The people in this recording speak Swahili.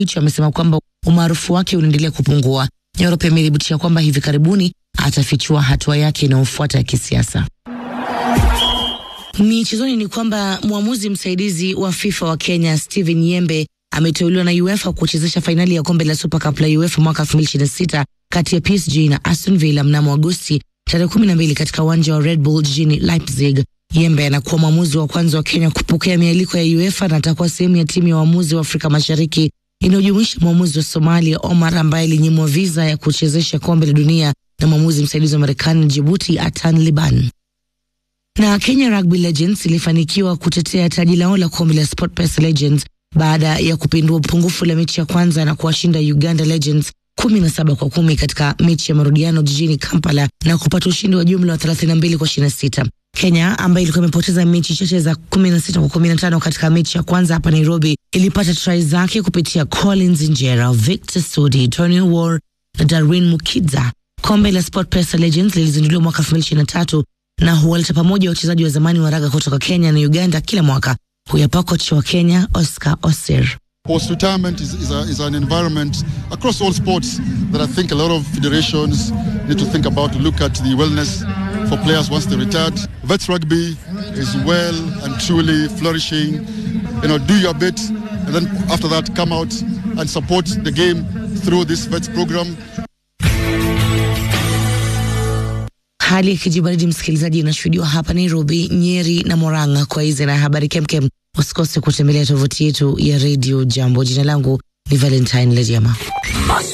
hicho amesema kwamba umaarufu wake unaendelea kupungua. Nyoro pia amethibitisha kwamba hivi karibuni atafichua hatua yake inayofuata ya kisiasa. Michezoni ni kwamba mwamuzi msaidizi wa FIFA wa Kenya Steven Yembe ameteuliwa na UEFA kuchezesha fainali ya kombe la Super Cup la UEFA mwaka 2026 kati ya PSG na Aston Villa mnamo Agosti tarehe 12 katika uwanja wa Red Bull jijini Leipzig. Yembe anakuwa mwamuzi wa kwanza wa Kenya kupokea mialiko ya UEFA na atakuwa sehemu ya timu ya waamuzi wa Afrika Mashariki inayojumuisha mwamuzi wa Somalia Omar ambaye alinyimwa viza ya kuchezesha kombe la dunia na mwamuzi msaidizi wa Marekani Djibouti Atan Liban. Na Kenya Rugby Legends ilifanikiwa kutetea taji lao la kombe la SportPesa Legends baada ya kupindua pungufu la mechi ya kwanza na kuwashinda Uganda Legends kumi na saba kwa kumi katika mechi ya marudiano jijini Kampala na kupata ushindi wa jumla wa 32 kwa 26. Kenya ambayo ilikuwa imepoteza mechi chache za 16 kwa 15 katika mechi ya kwanza hapa Nairobi ilipata try zake kupitia Collins Injera, Victor Sudi, Tony War na Darwin Mukidza. Kombe la SportPesa Legends lilizinduliwa mwaka 2023 na huwaleta pamoja wachezaji wa zamani wa raga kutoka Kenya na Uganda kila mwaka. Huyapa kocha wa Kenya Oscar Osir. Post-retirement is, is, a, is an environment across all sports that I think a lot of federations need to think about to look at the wellness for players once they retired. Vets rugby is well and truly flourishing. You know, do your bit, and then after that, come out and support the game through this Vets program. Hali ya kijibaridi msikilizaji, inashuhudiwa hapa Nairobi, Nyeri na Moranga. Kwa hizi na habari kemkem, usikose kutembelea tovuti yetu ya redio Jambo. Jina langu ni Valentine Lediama.